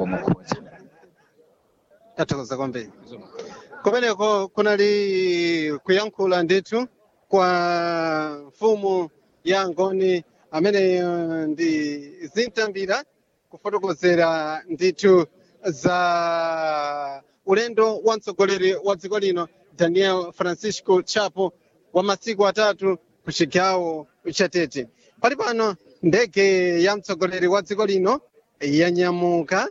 mukhoza tathokoza kwambiri kumeneko kunali kuyankhula ndithu kwa mfumu ya ngoni amene uh, ndi zintambira kufotokozera ndithu za ulendo wa mtsogoleri wa dziko lino daniel francisco chapo wa masiku atatu ku chigawo cha tete pali pano ndege ya mtsogoleri wa dziko lino yanyamuka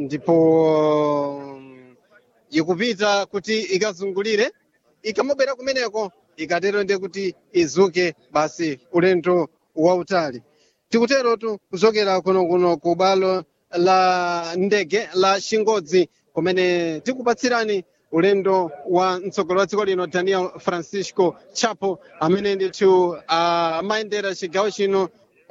ndipo mm, ikupita kuti ikazungulire ikamabwera kumeneko ikatero ndiye kuti izuke basi ulendo wautali tikuterotu kuchokera kuno kuno ku bwalo la ndege la chingodzi kumene tikupatsirani ulendo wa mtsogoleri wa dziko lino daniel francisco chapo amene ndithu amayendera chigawo chino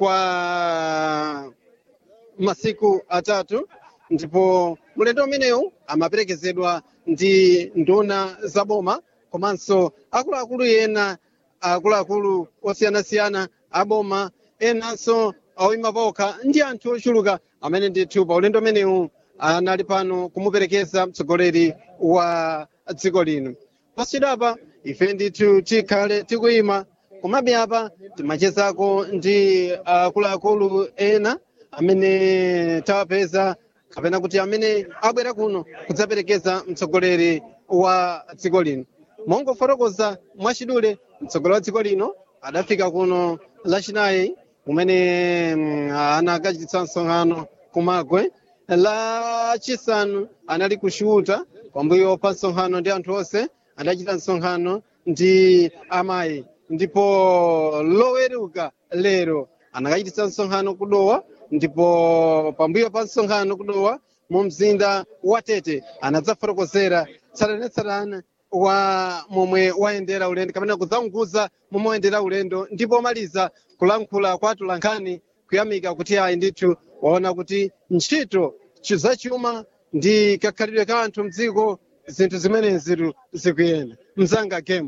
kwa masiku atatu ndipo mulendo umenewu amaperekezedwa ndi nduna zaboma komanso akuluakulu ena akuluakulu osiyanasiyana aboma enanso oyima pokha ndi anthu ochuluka amene ndithu pa ulendo umenewu anali pano kumuperekeza mtsogoleri wa dziko lino pasidapa ife ndithu tikhale tikuyima komabe apa timachezako ndi akuluakulu ena amene tawapeza kapena kuti amene abwera kuno kudzaperekeza mtsogoleri wa dziko lino mongofotokoza mwachidule mtsogoleri wa dziko lino adafika kuno lachinayi kumene mm, anakachititsa msonkhano kumagwe lachisanu anali kushuta pambuyo pa msonkhano ndi anthu onse adachita msonkhano ndi amayi ndipo loweruka lero anakachititsa msonkhano kudowa ndipo pambuyo pa msonkhano kudowa mu mzinda wa tete anadzafotokozera tsatanetsatane wa momwe wayendera ulendo kapena kudzaunguza momwe wayendera ulendo ndipo omaliza kulankhula kwa atulankhani kuyamika kuti ayi ndithu waona kuti ntchito zachuma ndi kakhalidwe ka anthu mdziko zinthu zimenezitu zikuyenda mzanga game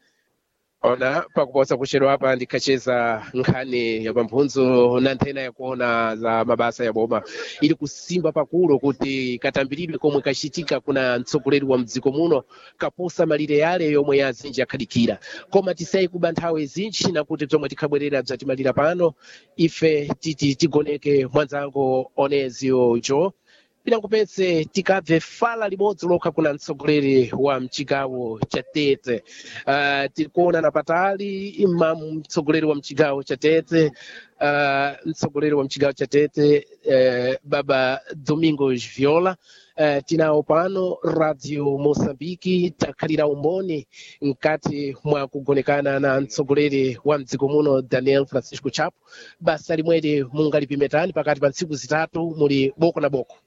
ona pakuposa kuchedwa apa ndikhacheza nkhani ya pamphunzo na nthena yakuona za mabasa ya boma ili kusimba pakulo kuti katambiridwe komwe kachitika kuna mtsogoleri wa mdziko muno kaposa malire yale yomwe azinji akhadikira koma tisayi kuba nthawi zinji nakuti zomwe tikhabwerera bzatimalira pano ife titi tigoneke mwanzango onezio jo pinangopetse tikabve fala limodzi lokha kuna mtsogoleri wa mchigawo cha tete uh, tikuona na patali ma mtsogoleri wa mchigawo cha tete uh, mtsogoleri wa mchigawo cha tete uh, baba domingos viola uh, tinawo pano radio moçambique takhalira umboni mkati mwa kugonekana na mtsogoleri wa mdziko muno daniel francisco chapo basa limweri mungalipimetani pakati pa ntsiku zitatu muli boko na boko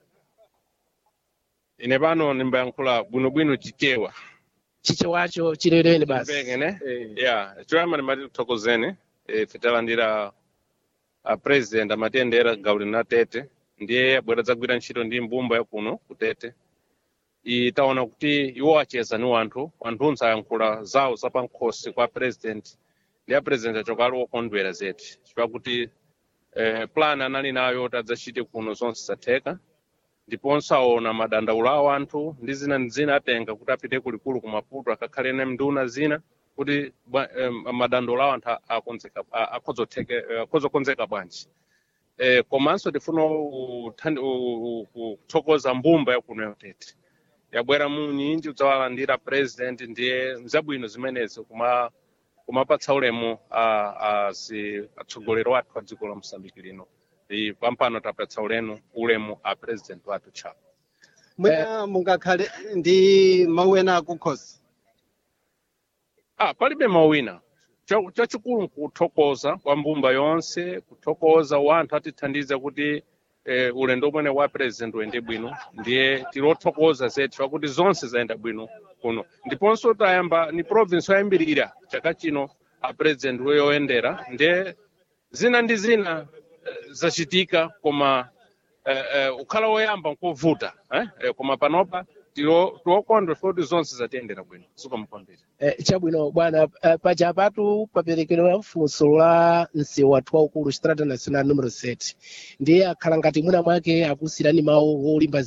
ine pano nimbayankhula bwinobwino chichewa chichewacho chileleni basi Mbeke, ne Eh. ya choyamba ndimati kuthokozeni ife talandira a president amatiyendera gawo lino la tete ndiye abwera dzagwira ntchito ndi mbumba ya kuno ku tete i taona kuti iwo acheza ni wanthu wanthunso ayankhula zawo zapankhosi kwa president ndi a president achoka ali wokondwera zedi chifukwa kuti eh, plan anali nayo tadzachite kuno zonse zatheka ndiponso aona madandaulo a anthu ndi zina ndi zina atenga kuti apite kulikulu ku maputo akakhale ne nduna zina kuti bwa- em, madandaulo a anthu akonzeka a- akhozotheke- eh, akhozokonzeka bwanji eh, komanso tifuna uthandi- u- u- u- kuthokoza mbumba yakuno yotete yabwera munyinji udzawalandira president ndiye zabwino zimenezi kuma kumapatsa ulemu a- a- si atsogoleri wathu a dziko la mosambiki lino I pampano tapatsa ulemu ulemu a president wathu chapo mwina mungakhale ndi mawu ena akukhosi ah palibe mawina Cha- chachikulu nkuthokoza kwa mbumba yonse kuthokoza wanthu atithandiza kuti eh, ulendo umene wa president uyende bwino ndiye tilothokoza zedi pakuti zonse zayenda bwino kuno ndiponso tayamba ni province yoyambirira chaka chino a president yoyendera ndiye zina ndi zina eh, zachitika koma eh, eh, ukhala woyamba nkovuta eh? eh, koma panopa tilo- tiwokondwa kuti zonse zatiyendera bwino sikomukwambiri Eh, chabwino bwana eh, paja patu paperekedwa mfunso la msewu wathu waukulu strada national numero 7 ndiye akhala ngati mwina mwake akusirani mawu olimba